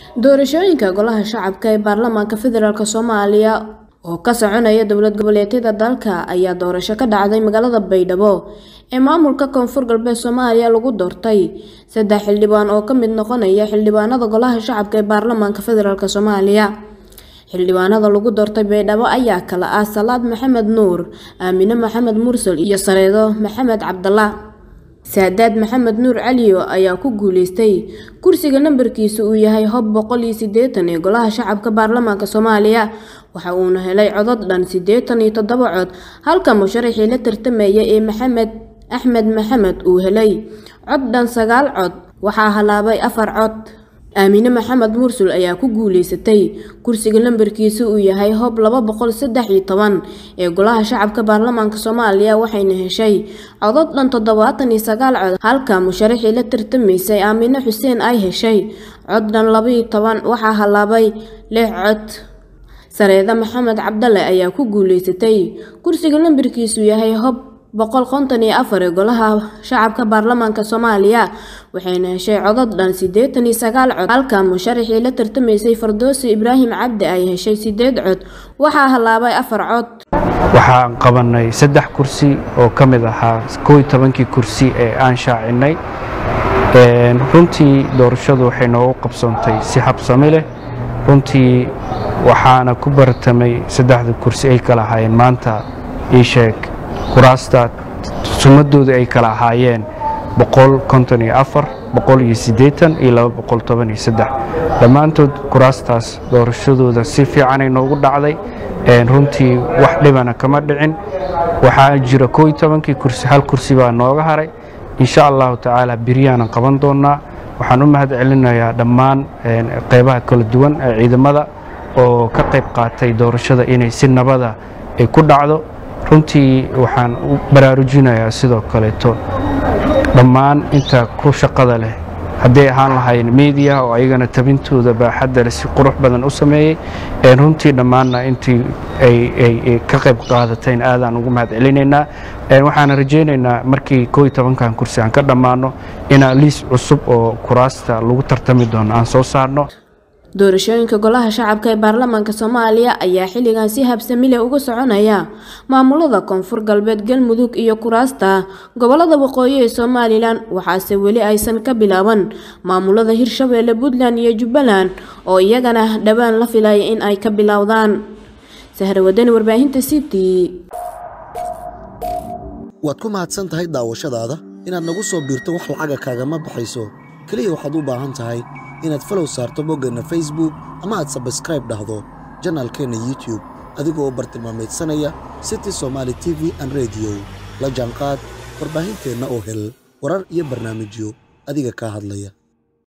doorashooyinka golaha shacabka ee baarlamaanka federaalk soomaaliya oo ka soconaya dowlad goboleedyada dalka ayaa doorasho ka dhacday magaalada baydhabo ee maamulka koonfur galbeed soomaaliya lagu doortay saddex xildhibaan oo ka mid noqonaya xildhibaanada golaha shacabka ee baarlamaanka federaalk soomaaliya xildhibaanada lagu doortay baydhabo ayaa kala ah salaad maxamed nuur aamine maxamed mursal iyo sareedo maxamed cabdalla saadaad maxamed nuur caliyo ayaa ku guuleystay kursiga nambarkiisu uu yahay hob boqol iyo sideetan ee golaha shacabka baarlamaanka soomaaliya waxa uuna helay codod dhan siddeetan iyo toddoba cod halka musharaxii la tartamaya ee maxamed axmed maxamed uu helay cod dhan sagaal cod waxaa halaabay afar cod aamine maxamed mursul ayaa ku guuleysatay kursiga lambarkiisu uu yahay hob laba boqol saddex iyo toban ee golaha shacabka baarlamaanka soomaaliya waxayna heshay codod dhan toddobaatan iyo sagaal cod halka musharaxii la tartamaysay aamine xuseen ay heshay cod dhan labaiyo toban waxaa halaabay lix cod sareeda maxamed cabdalle ayaa ku guuleysatay kursiga lambarkiisu yahay hob boqol konton iyo afar ee golaha shacabka baarlamaanka soomaaliya waxayna heshay codod dhan siddeetan iyo sagaal cod halka musharaxii la tartamaysay fardoosi ibraahim cabdi ay heshay siddeed cod waxaa halaabay afar cod waxaan qabanay saddex kursi oo ka mid ahaa kooiyo tobankii kursi ee aan shaacinay runtii doorashadu waxay noogu qabsoontay si habsami leh runtii waxaana ku bartamay saddexda kursi ay kala ahaayeen maanta ii sheeg kuraasta sumadooda ay kala ahaayeen boqol konton iyo afar boqol iyo siddeetan iyo laba boqol toban iyo saddex dhammaantood kuraastaas doorashadooda si fiicanay noogu dhacday runtii wax dhibana kama dhicin waxaa jira koo iyo tobankii kursi hal kursi baa nooga haray insha allahu tacaala beryaanan qaban doonaa waxaan u mahad celinayaa dhammaan qeybaha kala duwan ee ciidamada oo ka qayb qaatay doorashada inay si nabada ay ku dhacdo runtii waxaan u baraarujinayaa sidoo kaleeto dhammaan inta ku shaqada leh hadday ahaan lahayn media oo ayagana tabintooda baaxadda leh si qurux badan u sameeyey runtii dhammaanna intii ay ka qayb qaadateen aadaan ugu mahad celinaynaa waxaan rajaynaynaa markii koo iyo tobankan kursi aan ka dhammaano inaan liis cusub oo kuraasta lagu tartami doono aan soo saarno doorashooyinka golaha shacabka ee baarlamaanka soomaaliya ayaa xilligan si habsamile uga soconaya maamulada koonfur galbeed galmudug iyo kuraasta gobolada waqooyi ee somalilan waxaase weli aysan ka bilaaban maamulada hirshabeelle puntland iyo jubbaland oo iyagana dhowaan la filaya in ay ka bilowdaan sahrawadani warbaahinta city waad ku mahadsan tahay daawashadaada inaad nagu soo biirto wax lacaga kaagama baxayso keliya waxaad u baahan tahay inaad falow saarto boggeenna facebook ama aad sabskraib dhahdo janaalkeenna youtube adigoo u bartilmaamaydsanaya city somaali t v an rediyo la jaanqaad warbaahinteenna oo hel warar iyo barnaamijyo adiga kaa hadlaya